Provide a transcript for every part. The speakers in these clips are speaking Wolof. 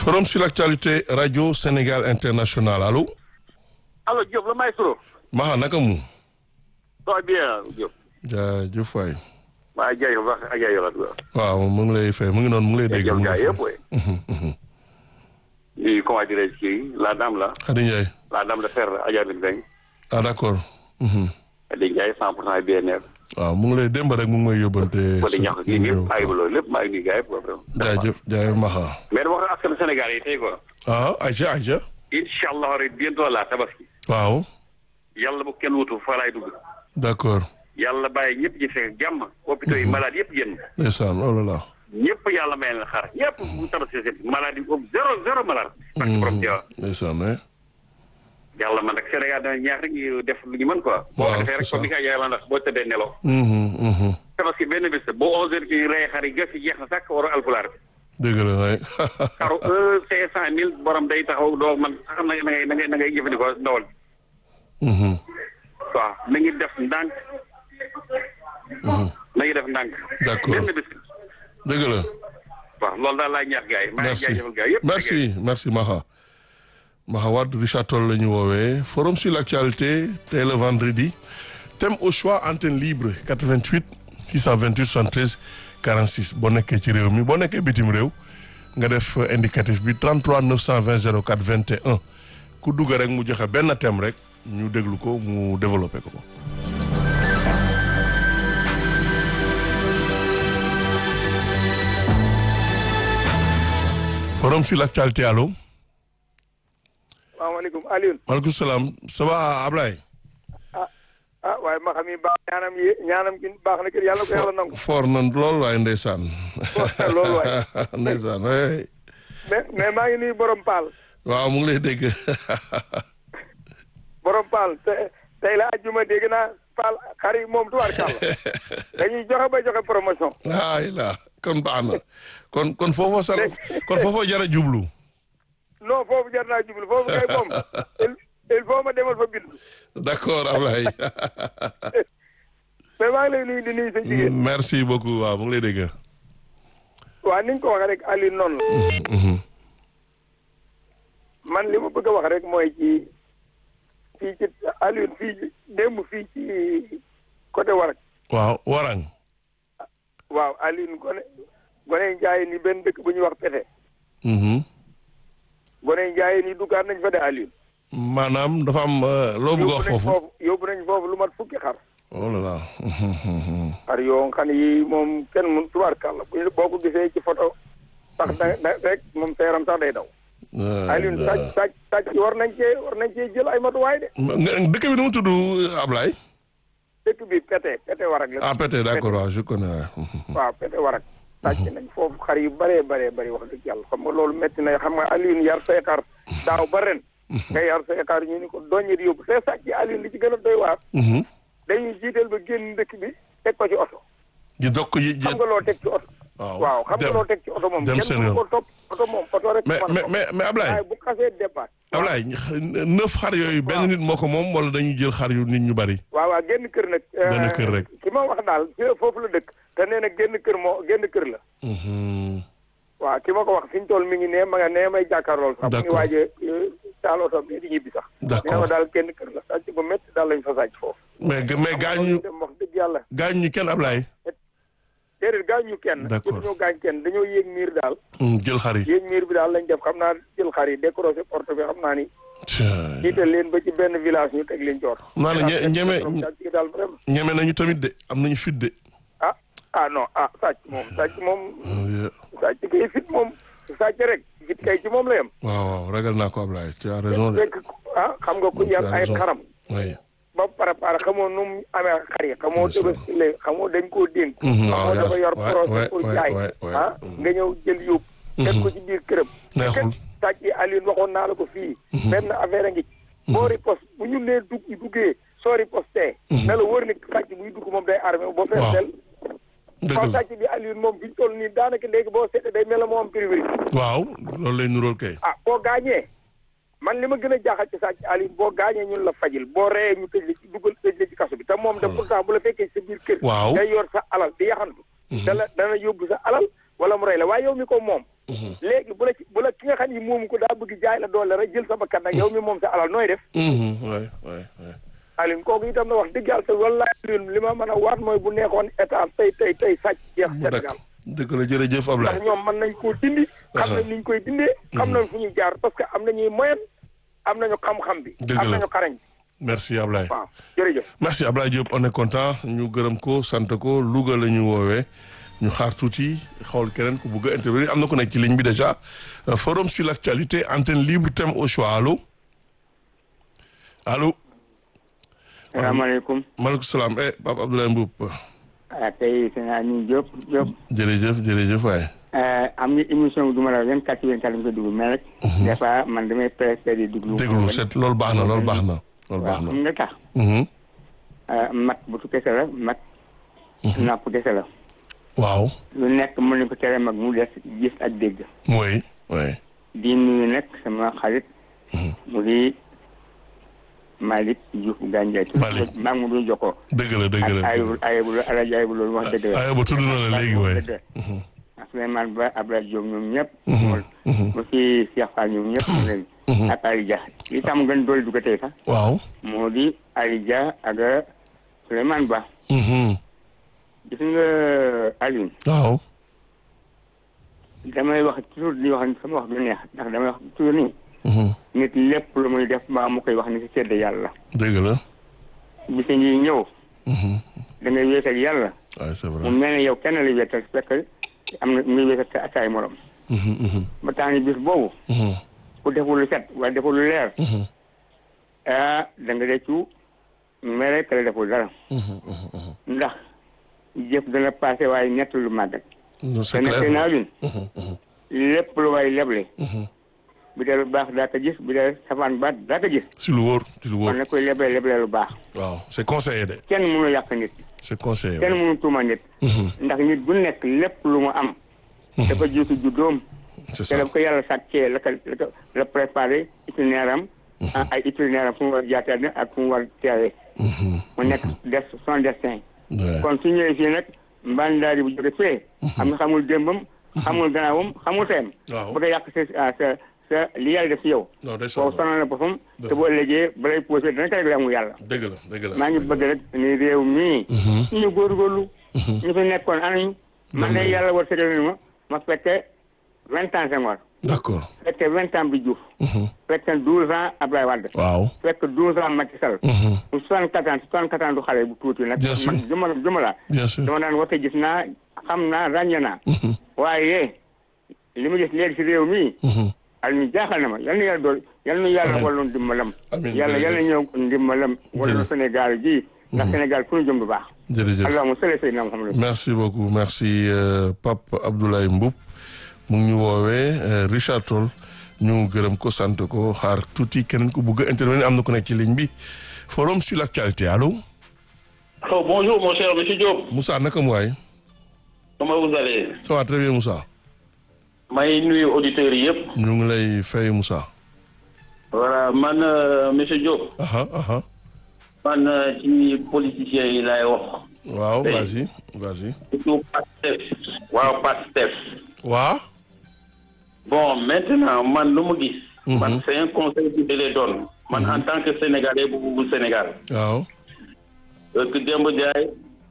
forum sur l'actualité radio Sénégal international allo. allo Diop la maestro. Maha naka mu. ça va bien Diop. jaajëf waay. maa ngi jaajëf wax ak jaajëf la. waaw mu ngi lay fay mu ngi noonu mu ngi lay dégg. jaajëf mu ngi gars lay yëpp waay. i comment dirais-je kii la dame la. Khady Ndiaye. la dame de fer Adja Bin Beng. ah d'accord. Mhm. Khady Ndiaye 100 pour cent BNR. waaw mu ngi lay démb rek mu ngi may yóbbante. ko di ñax kii ñëpp maa ngi loolu lépp maa ngi nuyu gars yëpp quoi vraiment. jaajëf jaajëf Maha. mais dama wax askan Sénégal yi tey quoi. ah Aïcha Aïcha. incha allah rek bientôt la tabaski. waaw. yàlla bu kenn wutu fa laay dugg. d'accord. yàlla bàyyi ñëpp ji fekk jàmm. hôpitaux yi malade yëpp génn. ndeysaan oh là là. ñëpp yàlla may leen xar ñëpp bu tabaski seen malade yi boobu zéro zéro malade. parce que borom Diawa. ndeysaan eh. yàlla man nag Sénégal dana ñaax rek ñu def lu ñu mën quoi. boo waaw ko defee rek c'est comme ni ko yàlla ndax boo tëddee nelaw. Mhm, mhm. tabaski benn bés boo 11h kii rey xar yi gas yi jeex na sàkk waru alpulaar bi. dëgg la waay. xaru un cinq cent mille borom day taxaw doo man xam na na ngay na ngay na ngay jëfandikoo ndawal bi. Mhm. waaw na ngi def ndànk. na ngi def ndànk. D'accord. benn bés. dëgg la. waaw loolu daal laay ñaax gars yi. maa ngi merci jaajëfal gars yëpp. merci merci Maha Maha Wade Richard Toll la ñu woowee forum sur l'actualité tey le vendredi thème au choix antenne libre 88 628 73 46 boo nekkee ci réew mi boo nekkee bitim réew nga def indicatif bi 33 920 04 21 ku dugg rek mu joxe benn thème rek ñu déglu ko mu développé ko. forum sur l'actualité allo. salaamaaleykum Alioune maaleykum salaam ça va Ablaye. ah ah waaye ma xam yi baax ñaanam yi ñaanam gi baax na kër yàlla ko yàlla nangu for nan lool waaye ndeysaan. loolu waay ndeysaan waay. mais mais maa ngi nuyu borom paal waaw mu ngi lay dégg. borom paal te tey la ajjuma dégg naa paal xar yi moom tuwaar kàlla dañuy joxe ba joxe promotion ay la kon baax na kon kon foofa sa kon foofa jara jublu. non foofu jar naa jublu foofu kay moom il il faut ma demal fa bindu d'accord Ablaye. mais maa ngi lay nuyu di nuyu sa jigéen merci beaucoup waaw mu ngi lay dégg. waa ni nga ko waxee rek Alioune noonu la Mhm. man li ma bëgg a wax rek mooy ci fii ci Alioune fii ci démb fii ci côté Warak waaw warang. waaw Alioune gone gone njaay ni benn dëkk bu ñuy wax pete Mhm. gone njaay ni duggaat nañ fa de Alioune maanaam dafa am euh, loo bëgg a wax nañ foofu. yóbbu nañ foofu lu mat fukki xar oh là là. Mhm. xar yoo xam ne yi moom kenn mun tubaarkàlla bu ñu- boo ko gisee ci photo sax da da rek moom seeram sax day daw Alioune sàcc sàcc sàcc war nañ cee war nañ cee jël ay matuwaay de Nga- dëkk bi nu mu tudd Ablaye. dëkk bi pete pete warak la ah peut-être d'accord waaw je connais waaw. waaw pete warak sàcc nañ foofu xar yu bëree bëree bëri wax dëgg yàlla xam nga loolu métti na xam nga Alioune yar say xar daaw ba ren nga yar say xar ñu ni ko doññe di yóbbu te sàcc Alioune li ci gën a doy waar Mhm. dañuy jiital ba génn dëkk bi teg ko ci oto di dokk yi xam nga loo teg ci oto waaw waaw xam nga dem. loo teg ci oto moom dem kenn seen mënu yoon. ko topp oto moom oto rek mais mën mais ko. mais mais Ablaye waaye bu xasee départ Ablaye neuf xar yooyu benn nit moo ko moom wala dañuy jël xar yu nit ñu bari. waaw waaw génn kër nag Benn kër rek. ki ma wax daal ci foofu la dëkk te nee na génn kër moo génn kër la Mhm. waaw ki ma ko wax fi ñu toll mi ngi ne ma nga nee may jàkkaarlool sax mu ngi D'accord. waaje taal oto bi di ñibbi sax D'accord. nee ma daal génn kër la sàcc bu métti daal lañ fa sàcc foofu mais mais gaañu dem wax dëgg yàlla gaañu ñu kenn Ablaye. déedéet gaañ ñu kenn D'accord. dañoo gaañ kenn dañoo yéeg miir daal Mm, jël xar yi. yéeg miir bi daal lañ def xam naa jël xar yi décroché porte bi xam naa ni Tiens. jiital leen ba ci benn village ñu teg leen coor naa la ñe- ñeme sàcc daal vraiment ñeme nañu tamit de am nañu fit de. ah ah non ah sàcc moom sàcc moom Oh, yeah. sàcc kay fit moom sàcc rek fit kay ci moom la yem waaw waaw ragal naa ko Ablaye tu as raison de. fekk ah xam nga ku Tu yar as ay raison. xaram oui. ba préparé xamoo nu mu amee xar yi xamoo Bien sûr. tëbasile xamoo dañ koo dénk Mhm, waaw, xamoo yaa- dafa yor ouais, projet ouais, pour ouais, jaay ouais, ouais. ah nga ñëw jël yóbbu teg ko ci biir këram Neexul. sàcc yi Alioune waxoon naa la ko fii benn affaire a ngi ci boo riposte bu ñu nee dugg duggee soo ripostee na la wër ni sàcc buy dugg moom day armé boo fees Waaw. del dëgg kon la sàcc bi Alioune moom fi ñu toll nii daanaka léegi boo seetee day mel ne moo am priorité waaw loolu lay nuróol kay. ah boo gaañee man li ma gën a jaaxal ci sàcc Alioune boo gaañee ñun la fajil boo reyee ñu tëj la ci dugal tëj la ci kaso bi te moom de pourtant bu la fekkee sa biir kër Waaw. day yor sa alal di yaxantu dana dana yóbbu sa alal wala mu rey la waaye yow mi ko moom léegi bu la ci bu la ki nga xam ni moomu ko daa bëgg jaay la doole rek jël sa bakkan nag yow mi moom sa alal nooy def waay waay waay Alioune kooku itam na wax dëgg yàlla te wallaahi Alioune li ma mën a waat mooy bu nekkoon état tey tey tey sàcc jeex mu dakk Sénégal dëgg la jërëjëf ndax Ablaye ñoom mën nañ koo dindi xam nañ niñ koy dindee xam nañ fu ñuy jaar parce que am nañuy moyen am nañu xam-xam bi Dëgg am la. nañu xarañ merci Ablaye waaw jërëjëf merci Ablaye Diop on est content ñu gërëm ko sant ko Louga la ñu woowee ñu xaar tuuti xool keneen ku bugg a intervenir am na ku nekk ci ligne bi déjà Euh, forum sur l'actualité antenne libre thème au choix allo allo salaamaaleykum maaleykum salaam eh Pape Abdoulaye Mboup ah tey sëñ Aliou Diop Diop jërëjëf jërëjëf waay am nga émission bi du ma la vingt quatre vingt quatre lañ koy dugg mais rek des fois man damay préféré déglu déglu set loolu baax na loolu baax na loolu baax waaw na xam nga tax Mhm. mat bu tu kese la mat napp kese la waaw lu nekk mën nañ ko tere mag mu des gis ak dégg mooy oui di nuyu nag sama xarit mu di Malick Diouf Gandiaye Malick. maa ngi mu doon jokkoo dëgg la dëgg la ak ayibul ayibul alaji ayibul loolu wax dëgg la ay ba tudd na la léegi waay ak Souleymane Ba Abdoulaye Diop ñoom ñëpp mu si Cheikh Fall ñoom ñëpp mu leen ak Ali Dia li tax mu gën doole du ko tey sax waaw moo di Ali Dia ak Souleymane Ba Mhm. gis nga Alioune waaw damay wax toujours di wax sama wax du neex ndax damay wax toujours ni Mhm. nit lépp lu muy def mbaa mu koy wax ni si sedd yàlla dëgg la bisa ngi ñëw Mhm. da ngay wéet ak yàlla waaw c'est mu vrai mel ne yow kenn la wéetal fekk am na muy wéet ak ak ay morom Mhm, mhm, ba tax ni bis boobu mhm, ku deful lu set wala deful lu leer mhm, ah da nga reccu mere ka la deful dara mhm, mhm, mhm. ndax jëf dana passé waaye ñett lu màggat Non, c'est te nag clair. naa lin Mhm, mhm, lépp lu waay leble mhm. bi dee lu baax daa ko gis bi dee safaan baat daa ko gis si lu wóor si lu wóor kon na koy leble leble lu baax waaw c'est conseillé de kenn mënu yàq nit c'est conseillé kenn mënu tuuma nit Mhm, ndax nit bu nekk lépp lu mu am dafa jiitu juddoom c'est te ça daf ko yàlla sàccee la ko la ko la préparé itinéraire am ah, ay itinéraire am fu mu war jaataane ak fu mu war teewee Mhm, mu nekk des son destin ouais. kon su ñëwee fii nag mbandaari bu jóge fee xam nga xamul démbam xamul gannaawam xamul teem Waaw. bu ko yàq sa ah, sa sa li yàlla def si yow non day boobu sonn sonal na boppam te boo ëllëgee balay posé dana ko réglé amul yàlla dëgg la dëgg la maa ngi bëgg rek ni réew mii ñu góorgóorlu ñu fi nekkoon anañu man de yàlla war sëgal ni ma ma fekke vingt ans Senghor d'accord fekke vingt ans bi Diouf Mhm, fekke douze ans Abdoulaye Wade waaw fekk douze ans Macky Sall Mhm, mu soixante quatre ans soixante quatre ans du xale bu tuuti nag Bien sûr. man juma juma la bien sûr dama daan wate gis naa xam naa ràññee naa waaye li ma gis léegi si réew mi Mhm, al ñu jaaxal na ma yal na yàlla dool yal na yàlla Amiin. walloon ndimbalam Amiin, yàlla yal na jërëjëf. ñëw ndimbalam walloon Jërëjëf. Sénégal gi ndax Sénégal fu ñu jëm du baax jërëjëf allahumma salli sayyidina Muhammad merci beaucoup merci euh, Pape Abdoulaye Mboup mu ngi ñu woowee euh, Richard Toll ñu gërëm ko sant ko xaar tuuti keneen ku bugg a intervenir am na ku nekk ci ligne bi forum sur l'actualité allo Oh, bonjour, mon cher monsieur Diop. Moussa naka mu waay Comment vous allez ça va très bien Moussa may nuyu auditeurs yi yëpp. ñu ngi lay fay Moussa voilà man euh, monsieur Diop. aha aha man euh, ci politiciens yi laay wax. waaw Oui. vas-y vas-y surtout Pastef. waaw Pastef. waa bon maintenant man lu mu gis. Mhm. man c'est un conseil que je les donne. man en tant que sénégalais bu bu Sénégal. waaw parce que démb jaay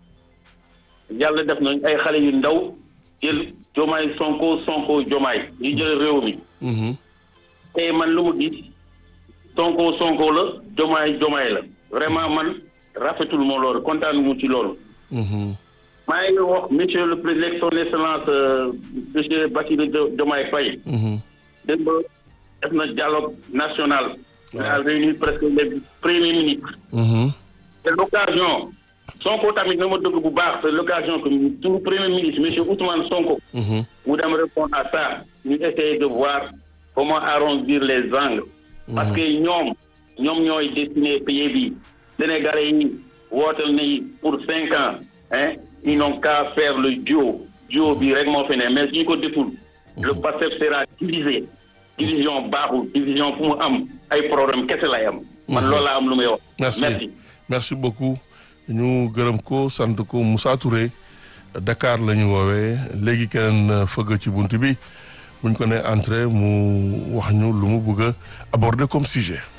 yàlla def nañ ay xale yu ndaw jël jomaay sonko sonko jomaay ñu jël réew mi. Mhm, tey man lu mu gis sonko sonko la jomaay jomaay la vraiment man rafetul ma loolu kontaan mu ci loolu. mhm, maa ngi wax monsieur le président son excellence euh, monsieur Bassirou Jo- Diomaye Faye. mhm, démb def na dialogue national. il a Ouais. réuni presque les premiers ministres. mhm, c'est l'occasion Sonko tamit na ma dëgg bu baax c'est l'occasion que tout premier ministre monsieur Ousmane Sonko. mhm, mu dem répondre à ça ñu essayer de voir comment arrondir les angles parce que ñoom ñoom ñooy destiné pays bi Sénégalais yi wootal nañu pour cinq ans hein ils n'ont qu'à faire le duo duo bi rek moo fi ne mais suñu ko deful le Pastef sera divisé division baaxul division fu mu am ay problème kese lay am man loolu laa am lu may wax merci merci merci beaucoup ñu gërëm ko sant ko Moussa Touré Dakar la ñu woowee léegi keneen fëgg ci bunt bi buñ ko nee entrée mu wax ñu lu mu bëgg a aborder comme sujet.